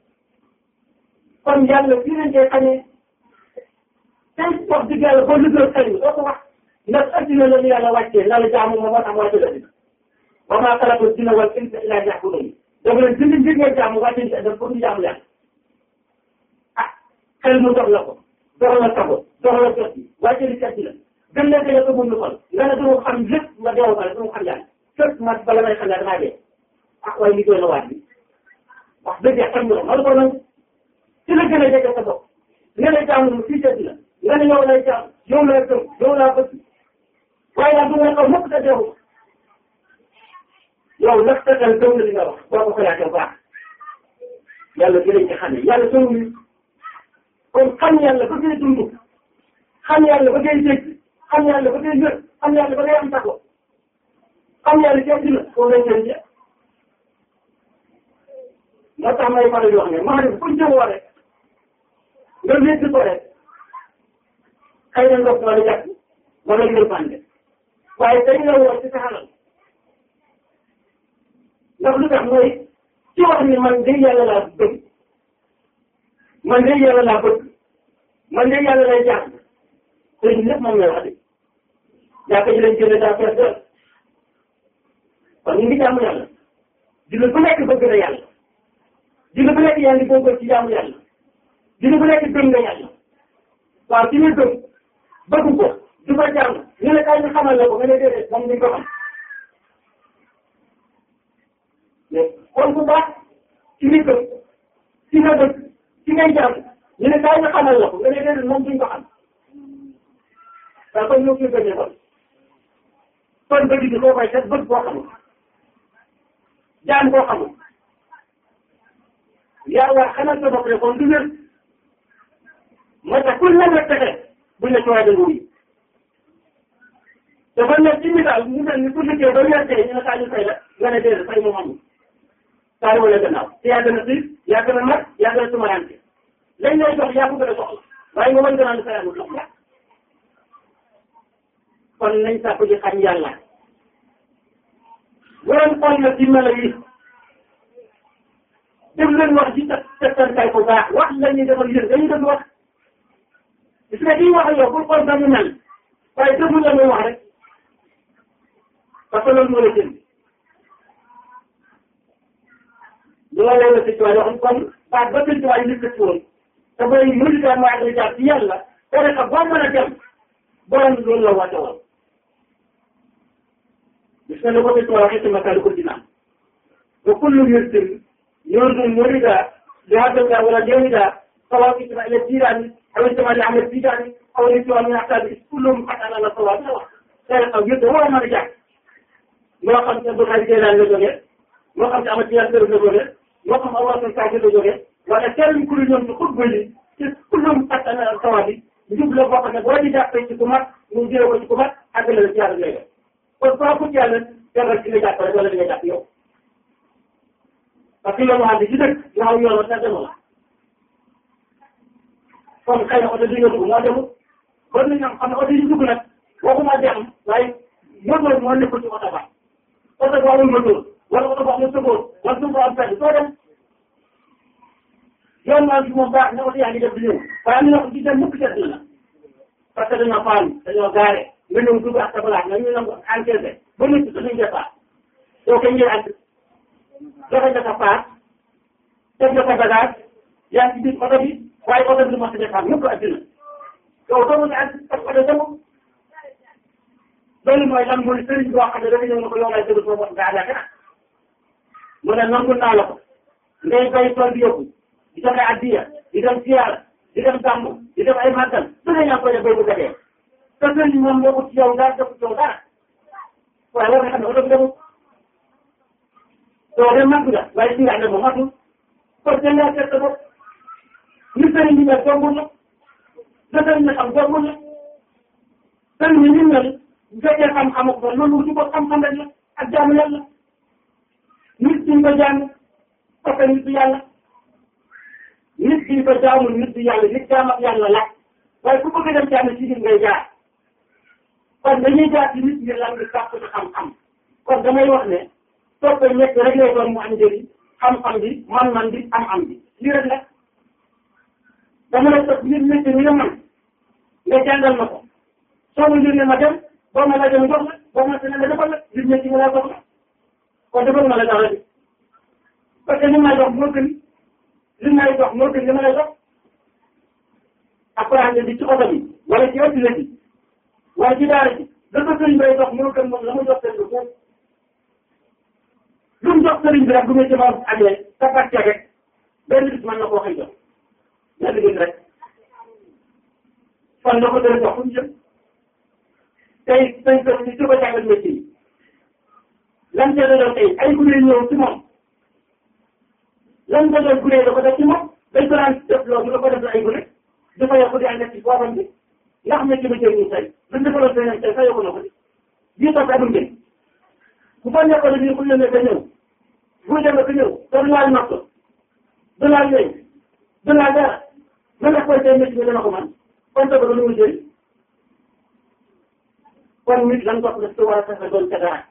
kon yàlla fii lañ koy xamee tey wax dëgg yàlla boo liggéey xëy doo ko wax ndax addina la ñu yàlla wàccee na la jaamu ma moo tax wàcce la dina wa maa xalaqtu jinna wal insa illa liya'budun dafa leen bind ngir ngeen jaamu wàcce ci adam pour ñu jaamu yàlla ah xel mu dox la ko dox la sago dox la jot bi wàcce li ci addina gën leen gën a ko mun xol nga ne dama xam lépp nga deewu ma dama xam yàlla fépp man bala may xam ne damaa dee ah waaye li doy na waat bi wax dëgg yàlla xam nga ma ko nangu ci la gën a jege sa bopp nga ne jaamu fii ci addina nga ne yow lay jaam yow lay gëm yow laa bëgg waaye daal du nga xaw mukk sa deewu yow nag sa xel gëm na li nga wax boo ko xalaatee baax yàlla dinañ ci xam ne yàlla sonu ni kon xam yàlla ba ngay dund xam yàlla ba ngay dégg xam yàlla ba ngay wér xam yàlla ba ngay am sago xam yàlla ci àddina foofu lañ leen jeex moo tax may faral di wax ne maa def fuñ jëmoo rek nga wéddi ko rek xëy na ndox wala jàpp wala yërmande waaye dañ la woo ci sa xalal ndax lu tax mooy ci wax ni man de yàlla laa bëgg man de yàlla laa bëgg man de yàlla lay jàng te ñun lépp moom lay wax de yaakaar ji lañ jëlee daa fees dal kon ñu ngi jaamu yàlla dina bu nekk bëgg na yàlla dina bu nekk yaa ngi góorgóorlu ci jaamu yàlla dina bu nekk gëm nga yàlla waaw ci ñu gëm bëgg ko du ko jàng ñu ne kaay ñu xamal la ko nga ne déedéet moom duñ ko xam mais kon bu baax ci ñu gëm ci nga bëgg ci ngay jàng ñu ne kaay ñu xamal la ko nga ne déedéet moom duñ ko xam waaw kon ñoo koy gënee kon kon bëgg bi koo koy def bëgg koo xamul jaan koo xamul yaa waa xamal sa bopp ne kon du wér moo tax ku nekk rek pexe buñ la cooyee dëgg yi dafa nekk ci misaal mu mel ni ku liggéey ba weer tey ñu ne saa ñu fay la nga ne déedéet fay moom amul saa yi wala gannaaw te yaa gën a xiif yaa gën a mag yaa gën a tumarante lañ lay jox yaa ko gën a soxla waaye nga mën gën a ne fay amul lox la kon nañ sàkku ji xam yàlla bu doon xool na ci melo yi dem leen wax ci tegtal ko baax wax la ñuy defal yéen dañuy def wax gis nga kii wax ak yow pour xool dañu mel waaye déglu la muy wax rek parce que loolu moo la jënd loolu la si tuwaay wax kon baat ba sëñ tuwaay nit ci woon te booy mënita mooy ak jaar ci yàlla tariqa boo mën a dem borom loolu la wàcce woon gis nga ne ko sëñ tuwaay waxee ci makaaru ko dinaa ba kullu yërtin يرد مريدا لهذا ولا جيدا سواء كتب إلى الجيران أو انتمى لعمل التجاري أو الانتماء من أحساب كلهم قد أنا لصواب سواء كان أو يد هو ما رجع ما قمت أبو هذه الجيران لجوجه ما قمت أمد جيران لجوجه ما قمت الله سنتعجل لجوجه وأنا كان كل يوم تقول بلي كلهم قد أنا لصوابي نجيب له وقت نقول جاء في الحكومات نجيب له الحكومات حتى للجيران لجوجه والصواب جالس جالس كذا جاء ولا جاء فيه parce que yoon waa bi ci dëkk yow yoon sa demu la kon xëy na oto bi nga dugg moo demul ba ñu ñoom xam ne oto yi dugg nag waxuma dem waaye moteur moo nekkul ci oto ba oto boo amul moteur wala oto boo amul sëboor wala suuf boo am fenn soo dem yoon waa bi moom baax na oto yaa ngi def di ñëw waaye am na ko ci dem mukk seet na la parce que dañoo faam dañoo gaare nga ñëw dugg ak sa balaa nga ñu nangu encaissé ba nit dañuy départ soo ko ñëwee ak joxe nga sa paas def nga sa bagage yaa ngi ci biir oto bi waaye oto bi du mos a defar mukk adduna yow doo mën a ànd ak oto demul loolu mooy lan mooy sëriñ boo xam ne dafa ñëw ne ko yow lay dëgg soo mos nga àllaaxira mu ne nangu naa la ko ngay bay tool bi yóbbu di joxe addiya di dem siyaara di dem gàmmu di def ay màggal su ne ñaa koy def bay bu dee te sëriñ moom moo ko ci yow dara def ci yow dara waaye war nga xam ne oto bi demul soo dem màgg nga waaye si nga ne moom matul kon da ngaa seet sa bopp ni sëriñ bi mel jombul la da sëriñ bi xam jombul la sëriñ bi ni mel bu fekkee xam-xamu ko loolu ci ko xam-xam rek la ak jaamu yàlla nit ñi ko jàng parce que nit du yàlla nit bi ko jaamul nit du yàlla nit jaam ak yàlla la waaye ku bëgg dem ci yàlla ci nit ngay jaar kon dañuy jaar ci nit ñi lan nga sàpp ci xam-xam kon damay wax ne topp ñett rek lay doon mu am njëriñ xam-xam bi man-man bi am-am bi lii rek la dama lay topp nit métier mi nga man nga jàngal ma ko soo ma yónnee ma dem boo ma la dem jox la boo ma tene la defal la nit métier mi laa jox la kon defal ma la dara bi parce que li may jox moo gën li may jox moo gën li ma lay jox après bi ci oto bi wala ci ëtt bi wala ci daara ji da ko sëriñ bay jox moo gën moom la mu jox seen foofu lu mu jox sëriñ bi rek bu muy jëmaat amee sa pàcce rek benn bis mën na koo xëy jox benn bis rek fan la ko doon jox fu mu jëm tey tey tey ci ko jàngal métier yi lan ca doon tey ay gune ñëw ci moom lan ca doon gune da ko def ci moom dañ ko daan def loolu da ko def ay gune dafa yokk di ànd ci boobam bi ndax métier bi jëriñu tey luñ defaloon tey tey sa yokku na ko di bii toog amul njëriñ bu ko nekkoon nii bu ñu leen ñëw bu ñu demee ba ñëw te du laal natt du laal yooyu du laal dara mën na koy tey métier bi dana ko man kon tey ba lu mu jëriñ kon nit lan ko def war a fexe doon ca dara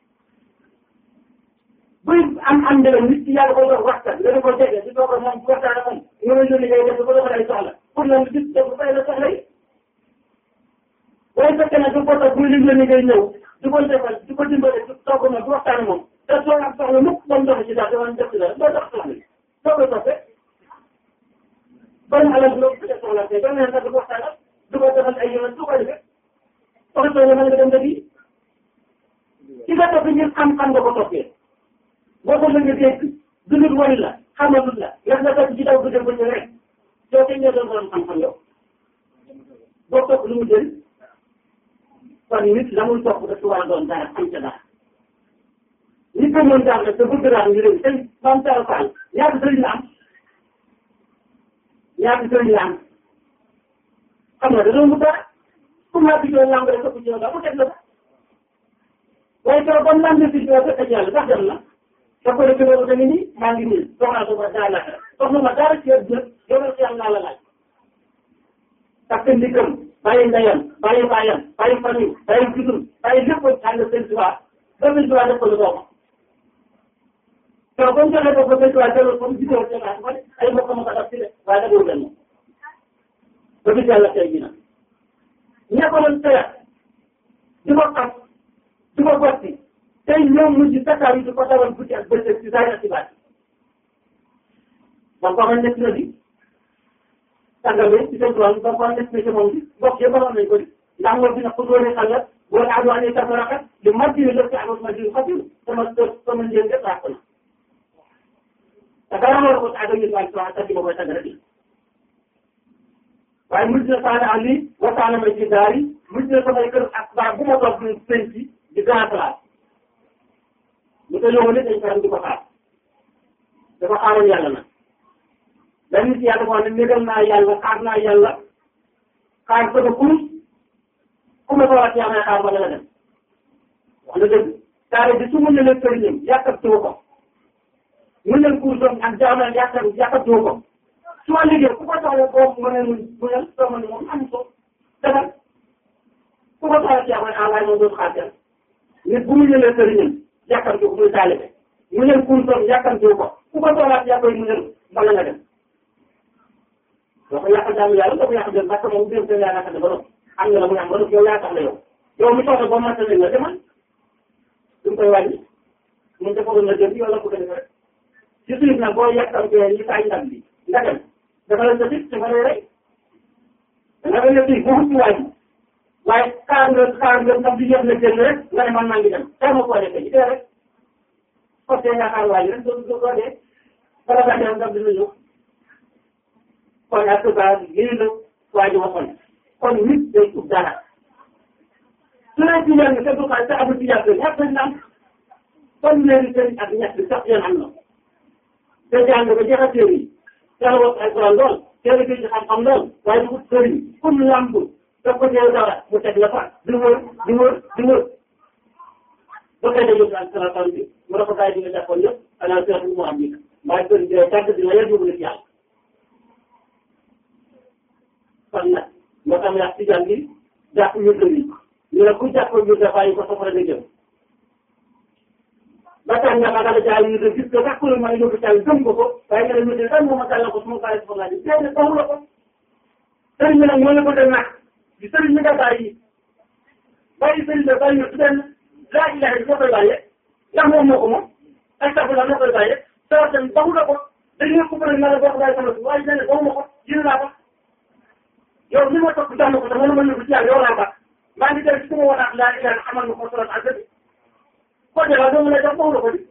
buy am am njëriñ nit ki yàlla koy doon waxtaan nga ko jege di toog ak moom bu waxtaan ak moom nga lay yónni ngay def ko defal ay soxla pour lan gis def ko fay la soxla yi waaye fekkee ne du ko toog buy liggéey ni ngay ñëw di ko defal di ko dimbale di toog moom di waxtaan ak moom te soo am soxla mukk ba mu dox ci dara dama def ci dara doo dox soxla yi soo koy toppee ban alal loo ko def soxla te doo leen sax di ko waxtaan ak di ko defal ay yoon du ko defee soxla soo mën nga dem dëgg yi ci nga topp ngir xam-xam nga ko toppee boo ko mën nga dégg dundut wari la xamalul la nga nga topp ci daw bu dem ba ñu rek soo koy ñëw doon borom xam-xam yow boo topp lu mu jël kon nit la muy topp dafa war a doon dara am ca dara nit ko mën daal nag te bëgg daal ñu réew tey maam Talla Fall ñaata sëriñ la am ñaata sëriñ la am xam nga da doon mu dara comme maa bidoo lamb rek ëpp ci yow daal mu teg la ko waaye keroog ba mu lamb si yow fekk yàlla sax dem na da ko def ci loolu tamit nii maa ngi nii soxlaa ko ba daa la soxla ma dara ci yàlla yow ci yàlla la laaj parce que ndikam bàyyi ndeyam bàyyi baayam bàyyi famille bàyyi judum bàyyi lépp ànd seen tubaab ba seen tubaab def ko lu doomam keroog ba mu joxee ko ba seen tubaab delloo ko mu gisoo seen as man ay mbokk ma ko def ci de waaye da doon leen ba bis yàlla tey jii nag ña ko doon teyat di ko xas di ko gotti tey ñoom mujj takkaar yi di ko dawal guddi ak bëccëg ci saa ci baat ba ko xam nekk na di tàngale ci seen tool ba ko nekk na ci moom bi mbokk yëpp waxoon nañ ko di ndax moo fi nag ku doone xal la wala adu ane tafaraka li mardi la ci amas ma di xatir sama sama njëriñ lépp ràpp na te dara war ko tàggal nit waaye sama tàgg boobu tàgg rek waaye mujj na saana ali waxtaana ma ci daari mujj na samay kër ak baa bu ma toog di sëñ ci di grand place lu ko yóbbu nit dañ ko di ko xaar dafa xaaroon yàlla nag benn nit yàlla moo ne négal naa yàlla xaar naa yàlla xaar ko ba kurus ku ma toolat yaa may xaar ba nga dem wax na dëgg taare bi su mun na leen sëriñam yàkkamtiwu ko mun leen kursam ak jaamal yàkkam yàkkamtiwu ko su ma liggéey ku ko soxla boobu mu ne mu mu ne soo ma ne moom am ko defal ku ko soxla yaa may xaar waaye moom dootu xaar kenn nit bu mu ñëwee sëriñam yàkkamtiwu ko muy taalibe mu leen kursam yàkkamtiwu ko ku ko soxlaat yaa koy mu ne bala nga dem doo ko yàqal jaamu yàlla doo ko yàqal dem parce que moom biir yaa naka ba doon am nga la muy am ba doon yow yaa tax la yow yow mi soxla boo matale nga demal duñ koy wàññi mun defaroon na jëm yow la ko defee rek ci suuf nag boo yàqal ko ñi taay ndam bi nga dem dafa la jëfit dafa lay rey da nga ne fii bu ci wàññi waaye xaar nga xaar nga ndam bi yëpp na jënd rek nga ne man maa ngi dem tey ma ko defee ci dee rek parce que nga xaar wàññi rek doo doo dee bala nga dem ndam dina ñëw kon ak tubaab lii la waa ji waxoon kon nit day ub dara su leen ci ñaan te du xaar te amul ci yàgg ñett lañ am kon léegi sëriñ ak ñett bi sax yéen am na te jàng ba jeex a téere yi teel a wax ay Alxuraan lool teel a gëj xam-xam lool waaye du ut sëriñ comme lamb daf ko teew dara mu teg la fa di wër di wër di wër ba kay dañu ak salaatan bi mu dafa bàyyi di nga jàppoon yëpp ala seetu mu am bi maa gën di tàgg dina yar yóbbu la ci yàlla kon nag moo tax yàq ci jàng bi jàpp ñu yi ñu ne ku jàpp ñu bàyyi ko safara nga jëm ba tax nga xamal jaay ñu de gis nga sax kuréel maa ngi yóbbu caay gëm nga ko waaye nga ne ñu de kan moo ma tàllal ko su ma bàyyi ko laa ji déedéet taxu la ko sëriñ bi nag moo la ko dem nag di sëriñ bi nga bàyyi bàyyi sëriñ bi bàyyi su benn laa ilaha illa koy bàyyee ndax moom moo ko moom astafurlah moo koy bàyyee sawar tamit taxu la ko dañu ko bëri na la bokk bàyyi sama si waaye nee na taxu ma ko jënd naa ko yow li ma topp jàmm ko te mënu ma yóbbu ci yàlla yow laa baax maa ngi dem ci sama wanaat laa ilaha xamal ma ko solat ak dëgg ko defaa doo mën a jox taxu la ko di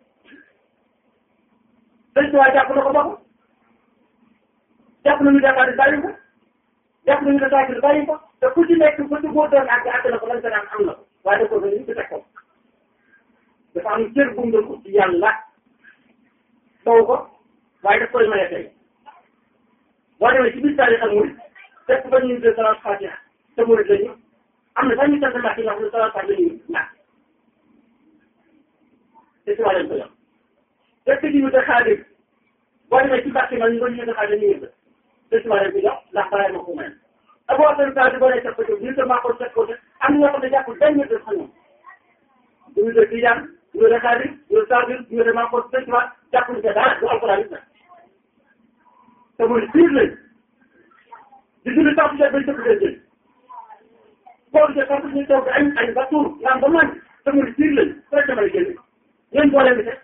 sëñ bi waa jàpp na ko ba ko jàpp nañu Dakar di bàyyi ko jàpp nañu Dakar di bàyyi ko te ku ci nekk ku ci góor doon àgg àgg na ko lan daan am na ko waaye da ko ba ñu ci teg ko dafa am cër bu mu ko ci yàlla taw ko waaye daf koy maye tey boo demee ci biir taarix ak murid fekk ba ñu de salaat fatiha te murid lañu am na sax ñu sant ndax ci wax ne salaat fatiha lañu ñàkk te si waa leen ko yor fekk ñu de xaadir boo demee ci bàq ma ñu doon ñu de xaadir ñu yëg te si waa leen ko jox ndax bàyyi ma ko mel te boo xam ne boo dee teg ko ñu de maa ko teg ko am na ñoo xam ne jàppul benn de xam ñoom ñu de tijaan ñu de xaadir ñu de saadir ñu de maa ko teg ma jàppul ca dara du alquran it nag te muy biir lañ di julli tax ci bay dëkk jël koor de sax ñu toog añ añ ba tuur naan ba man te muy biir lañ rek dama génn yéen boole bi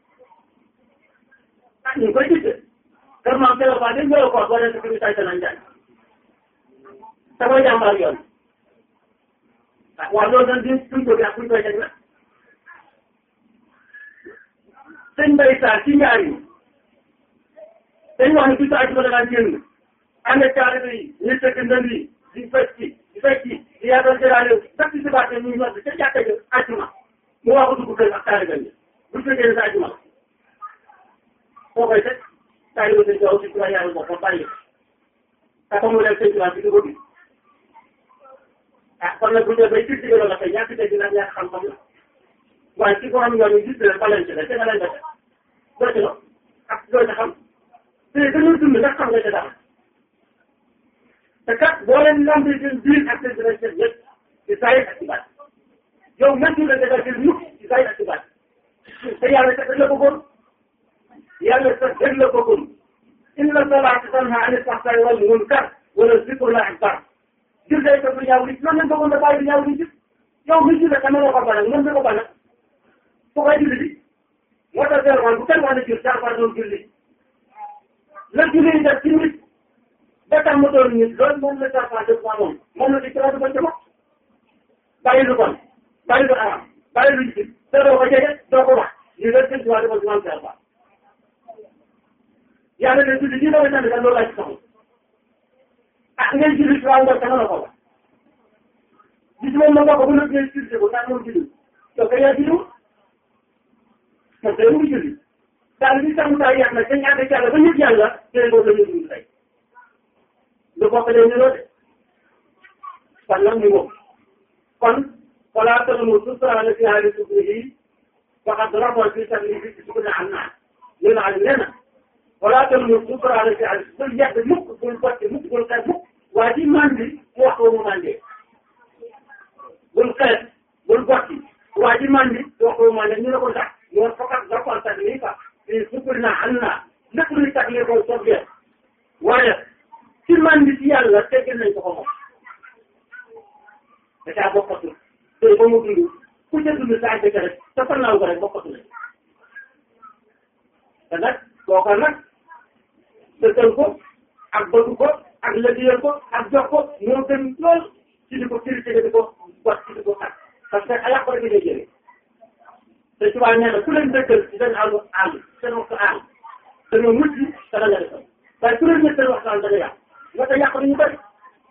ah ñu ngi koy gis kër maam Seydou Ba dañ koy ko boo leen ko tay danañ jaay te mooy jàmbaar yoon ah waaw loolu dañ di suñ ko bi ak buñ koy teg nag sëñ Mbaye Sarr ci ñaar yi dañ wax ne bisu àjjuma da daan génn ànd ak taalibe yi ñu tëgg ndënd yi di fecc di fecc di yaatal jëlaale sax ci subaate ñu ñor ca jàkka ja àjjuma mu wax ko dugg kër ak taalibe yi bu fekkee ne sa àjjuma la foo koy teg taalibe sëñ Tuubaa ci tubaab yàlla boppam bàyyi te comme mu dem sëñ Tuubaa ci dugub bi ah kon nag bu ñu bay ci digg la kay ñàkk dégg nag ñàkk xam-xam la waaye ci borom yoon yi gis leen ba leen ci la te nga leen def doo ci la ak doo ci xam te dañoo dund nag xam nga ci dara te kat boo leen lambee seen biir ak seen dinañ seen yëpp ci saa yi ak ci baat yow mëntu la defal seen mukk ci saa yi ak ci baat te yàlla sax dañ la bëggoon yàlla sax dañ la bëggoon inna salaata tanhaa ani l-fahshaa'i wal munkar wala zikrullaahi akbar jël day ko ñaaw li loolu lañ bëggoon da bàyyi ñaaw li ci yow mi ci la dama la ko ba nag mën nga ko ba nag foo koy julli bi moo tax bu kenn wax ne jël saa doon julli la julli def ci nit ba tax mu doon nit loolu moom la saa def moom moom la di ci rajo ba ca bopp bàyyi lu bon bàyyi lu aram bàyyi lu jib te doo ko jege doo ko wax lii la sëñ Tuubaa dafa jumaan saa yàlla de julli ñi dama sant loolu laa ci soxla ah ngay julli si waa ngor sama la ko wax gis moom ma bokk bu nekk ngay julli ko ndax moom julli yow kay yaa julli moom kay mu ngi julli daal li tax mu tax yàq nag dañ ànd ak yàlla ba ñëpp yàlla jëlee boobu la ñuy dund tey lu bokk leen niroo de kon nag ñu moom kon wala tollu sutraale fi haali subrihi waxat rapport bi sax li fi su ne am naa li na nee na wala tollu sutraale fi haali bul yàgg mukk bul botti mukk bul xeet mukk waa ji mandi mu wax ko mu mandee bul xeet bul botti waa ji mandi wax ko mu mandee ñu ne ko ndax moo fokkat rapport sax lii fa fii sukkur naa xam naa lépp luy tax li ko soobee waaye ci man bi ci yàlla teggeel nañ ko ko moom da caa bokkatul te ba mu dund ku ca dund saa dëkk rek te fan naaw ko rek bokkatu lañ te nag kooka nag dëkkal ko ak bëgg ko ak lëggéeyal ko ak jox ko moo gën lool ci di ko critiquer di ko wax ci di ko tax parce que ayaq ko rek ngay jëlee te tubaab nee na ku leen dëkkal ci seen àllu àll seen waxtu àll dañoo mucc te da nga defal waaye ku leen ñëpp seen waxtaan da nga yàq nga ko yàq nañu bëri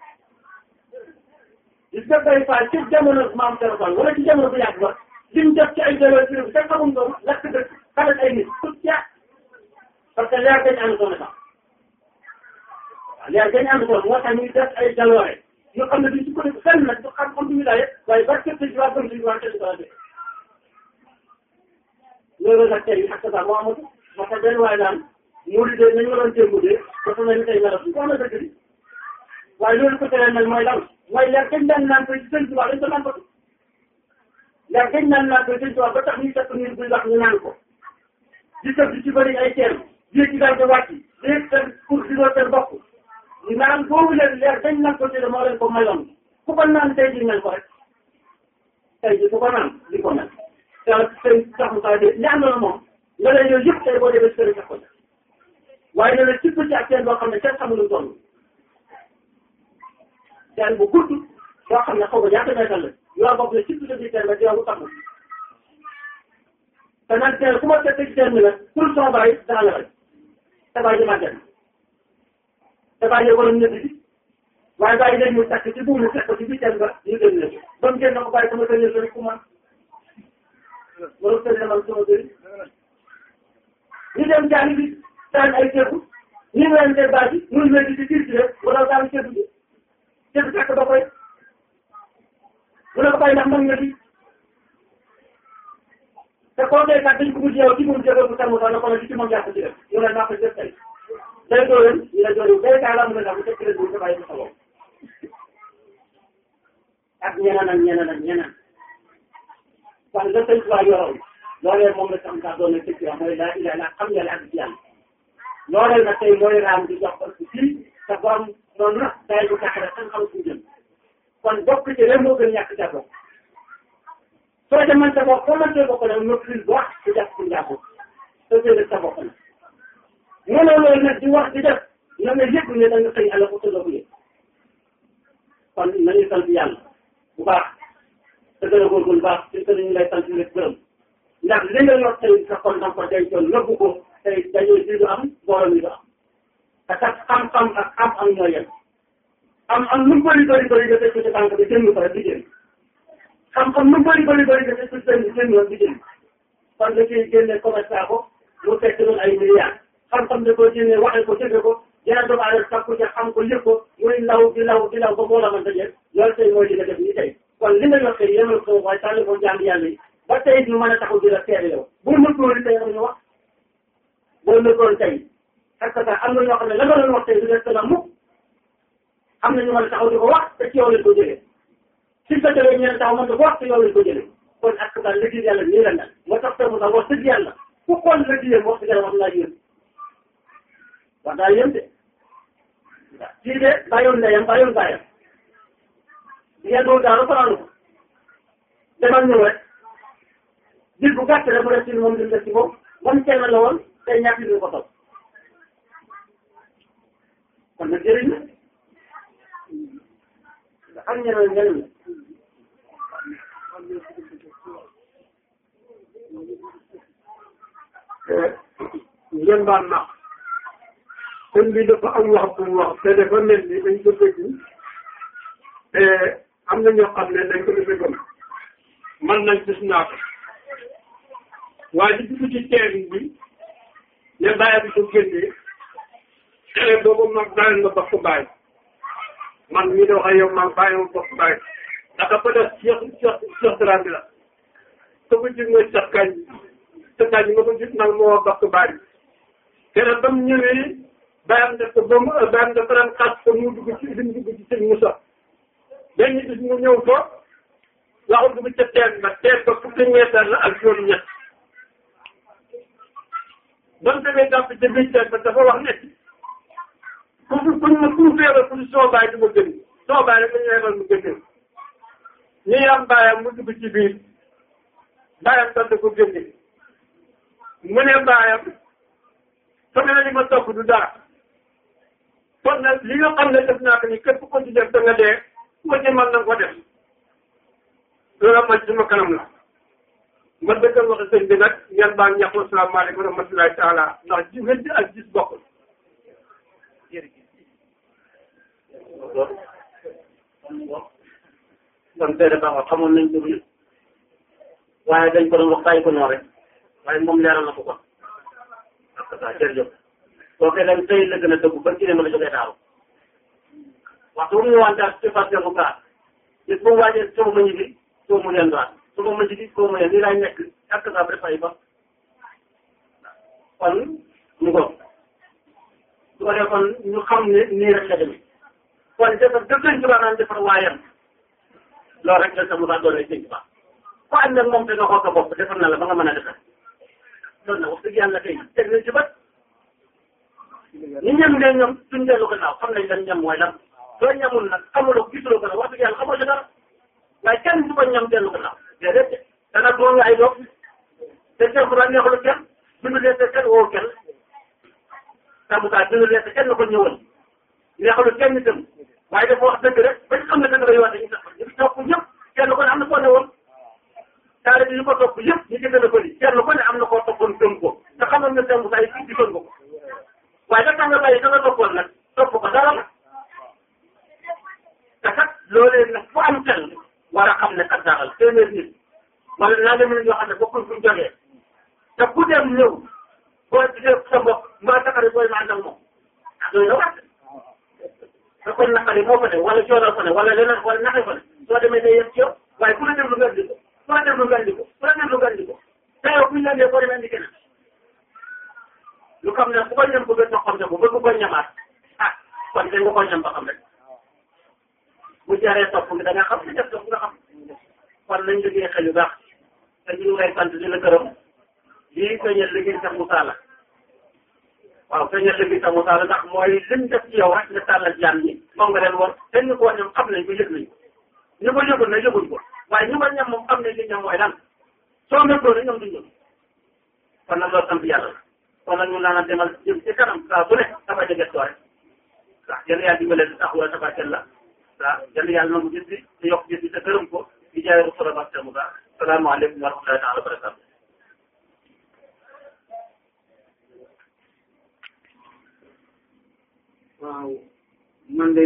gis nga bay faal ci jamono maam Serap Fall wala ci jamono bu yàgg ba lim def ci ay jëloon ci réew te xamul nga lakk dëkk xamal ay nit tout yàq parce que leer dañu ànd soon sax waaw leer dañu ànd soon moo tax ñuy def ay jaloore ñu xam ne duñ ci ko fenn nag du xam xam duñu daye waaye barke ci waa gëm ci waa kenn ko loolu nag tey ak sa moo amatu moo tax benn waaye daan muuri de nañu waroon démb de dafa mel ni tey melo su ko na dëgg di waaye loolu ko teree mel mooy lan mooy leer gañ daan naan koy sëñ Tuubaa dañ ko naan ko leer gañ daan naan koy sëñ Tuubaa ba tax ñu fekk nit buy wax ñu naan ko di tëb di ci bëri ay teen yéeg ci daal di wàcc léegi seen pour si doo seen bopp naan boobu leen leer dañ naan ko jëlee moo leen ko mayoon ku ko naan tey ji mel ko rek tey ji ku ko naan di ko mel te sëñ saxu saa de ñaan na la moom nga leen yooyu yëpp tey boo demee sëriñ sax ko waaye ne la ci ci ak teen boo xam ne kenn xamul lu toll teen bu gudd boo xam ne xaw ma ñaata meetal la yoo bopp ne ci ci biir teen ba yow xam te nag teen ku ma fekk ci teen bi nag pour son bàyyi dana la rek te bàyyi màgget te bàyyi wala ñëpp bi waaye bàyyi léegi mu takk ci buumu teg ko ci biir teen ba ñu génn leen ba mu génn ko bàyyi sama sëriñ sëriñ ku man wala sëriñ man sama sëriñ ñu dem jaani bi daan ay ceebu ñu ngi leen di baax yi ñu ngi leen di ci kii ci rek wala daan ceebu bi ceebu takk ba koy mu ne ko bàyyi ndax mën nga fi te koo dee kat dañ ko mujj yow ci mun jëloon bu tàmm sax na ko ne ci moom jàpp ci def ñu ne naa ko def tey day dooleen ñu ne doole day kaa laa mën a ndax bu teg leen bu bàyyi sa bopp ak ñeneen ak ñeneen ak ñeneen kon la sëñ Tuubaa yoroon loolee moom la sam sax doon na tëkk mooy laa ilaa laa xam yàlla ak ci yàlla loolee nag tey mooy raam di jox parce que fii te borom noonu la day bu tax rek xam xam fu jëm kon bokk ci rek moo gën ñàkk ca bokk soo demee sa bopp foo mënee bokk nag maîtrise bu wax di def ci njàpp soo jëlee sa bopp nag mënoo loolu nag di wax di def na nga yëg ne da nga xëy àll ko tëddoo ko yëg kon nañu sant yàlla bu baax te gën a góorgóorlu baax te gën a ñu lay sant di leen gërëm ndax li nga yor tey sa kon da nga ko dencoon nëbbu ko tey dañoo ji du am borom yi du am te kat xam-xam ak am-am ñoo yem am-am lu mu bëri bëri bëri nga teg ko ci tànk bi génn ko rek di génn xam-xam lu mu bëri bëri bëri nga teg ko ci benn génn rek di génn kon da ciy génne commerçant ko mu fekk doon ay milliards xam-xam da koo génne waxee ko jëfe ko yeneen doomu aadama sakku ca xam ko yëg ko muy law di law di law ba moo la mën a jël loolu tey mooy li nga def nii tey kon li nga yor tey yemal ko waaye tànn ko jàng yàlla yi ba tey ñu mën a taxaw di la seede yow bu mëntoon tey am ñu wax boo mëntoon tey parce que am na ñoo xam ne la nga doon wax tey du des la mukk am na ñu mën a taxaw di ko wax te ci yow lañ ko jëlee si sa jëlee ñeneen taxaw mën ko wax te yow lañ ko jëlee kon ak ka liggéey yàlla nii la mel moo tax te mu tax wax dëgg yàlla ku xool liggéeyam wax dëgg yàlla wax naa yéen wax naa yéen de kii de bàyyoon ndeyam bàyyoon bàyyam ngeen doon daal fanaanu ko demal ñëw rek biir bu gàtt rek mu def ci moom li mu def ci moom moom kenn la woon tey ñaata ñu ko topp kon nag jëriñ la xam ñeneen njëriñ la ngeen baal ma sëñ bi dafa am wax bu mu wax te dafa mel ni dañ ko dégg te am na ñoo xam ne dañ ko defee gëm man nañ gis naa ko waaye di dugg ci teen bi ne bàyyi bi ko génnee xale boobu mag bàyyi nga bokk bàyyi man mii de wax ak yow man bàyyi ma bokk bàyyi ndax ko def Cheikh Cheikh Cheikh Dramé bi la ko ko jig mooy Cheikh Kañ Cheikh Kañ ma ko jig nag moo bokk bàyyi keneen ba mu ñëwee bàyyam def ko ba mu bàyyam dafa daan xas ko mu dugg ci lim dugg ci sëñ Moussa benn bis mu ñëw ko waxul dugg ca teen ba teen ba fukki meetar la ak juróom ñett ba mu demee jàpp ca biir teen ba dafa wax ne ku fi kuñ ma ku feebar ku soo bàyyi du ma gën soo bàyyi rek dañu yemal mu gën ñu yam bàyyam mu dugg ci biir bàyyam sant ko gën mu ne bàyyam sama ne li ma topp du dara kon nag li nga xam ne def naa ko ni képp ko ci def da nga dee ku ko ci mën na ko def loolu ma ci sama kanam la ma dëggal wax sëñ bi nag ngeen baal ñàkk asalaamaaleykum wa rahmatulahi taala ndax ji wéddi ak gis bokkul kon tey dafa xamoon nañ ko bi waaye dañ ko doon wax bàyyi ko noonu rek waaye moom leeral na ko kon parce que ça jërëjëf soo koy dem tey la gën a dëgg ba ci ne ma la jógee daaw waxtu bu ñu wante ak ci fas bu gaar gis bu mu waajee soo ma ñibbi soo mu leen doon su ma ñibbi soo ma leen nii laay nekk ak ça ba dafay ba kon mu góob su ko defee kon ñu xam ne nii rek la demee kon defar dëgg lañ ci naan defar waayam loolu rek la sa Moussa doole sëñ Tuubaa ko ànd ak moom te nga xool sa bopp defar na la ba nga mën a defar loolu nag wax dëgg yàlla tey teg nañ ci bët ñu ñam ne ñoom suñ dellu gannaaw xam nañ lan ñam mooy lan soo ñamul nag xamuloo gisuloo ko nag wax dëgg yàlla xamoo ci dara waaye kenn du ko ñam dellu gannaaw déedéet dana doon nga ay doom te Cheikh Moussa neexul kenn bindu leen te kenn woo kenn Cheikh Moussa bindu leen te kenn ko ñëwal neexul kenn itam waaye dafa wax dëgg rek bañ xam ne dëgg la yow dañuy tax ñu topp ñëpp kenn ko ne am na koo ne woon taale bi ñu ko topp yëpp ñu gën a bëri kenn ko ne am na koo toppoon gëm ko te xamoon na Cheikh Moussa yi fii gisoon ko ko waaye da tax nga bàyyi da nga toppoon nag topp ko dara la te kat loolee nag fu am xel war a xam ne kat dara la téeméer nit wala naa leen ñoo xam ne bokkul fu ñu jógee te ku dem ñëw boo gisee sa mbokk mbaa sa xarit booy ànd ak moom ah doy na waat te kon naqari moo fa ne wala coonal fa ne wala leneen wala naxe fa ne soo demee day yem ci yow waaye ku la déglu nga indi ko ku la déglu nga indi ko ku la déglu nga indi ko te yow bu ñu la nee boo demee indi keneen lu xam ne bu ko ñam bëgg a toqam ko bëgg ko ñamaat ah kon dañ nga ko ñam ba xam rek bu jaree topp nga da nga xam ne def topp nga xam kon nañ liggéey xel yu baax te ñu ngi lay sant di la gërëm lii feeñal liggéey sax Moussa la waaw feeñal liggéey sax Moussa la ndax mooy lim def ci yow rek nga tàllal jaan ñi moom nga leen war te ñu ko ñoom xam nañ ko yëg nañ ko ñu ko yëgul na yëguñ ko waaye ñu ko ñam moom xam nañ li ñam mooy lan soo méngoo ne ñoom duñ ñëw kon nag loolu sant yàlla la kon nag ñu naan demal jëm ci kanam saa bu ne dafa jege soo rek waaw yàlla yàlla dimbale si taxawal tabarkel la waaw yàlla yàlla nangu gis bi te yokk gis bi te gërëm ko di jaay Rasulullah Barke Moussa salaamaaleykum wa rahmatullahi taala wa barakatu waaw man de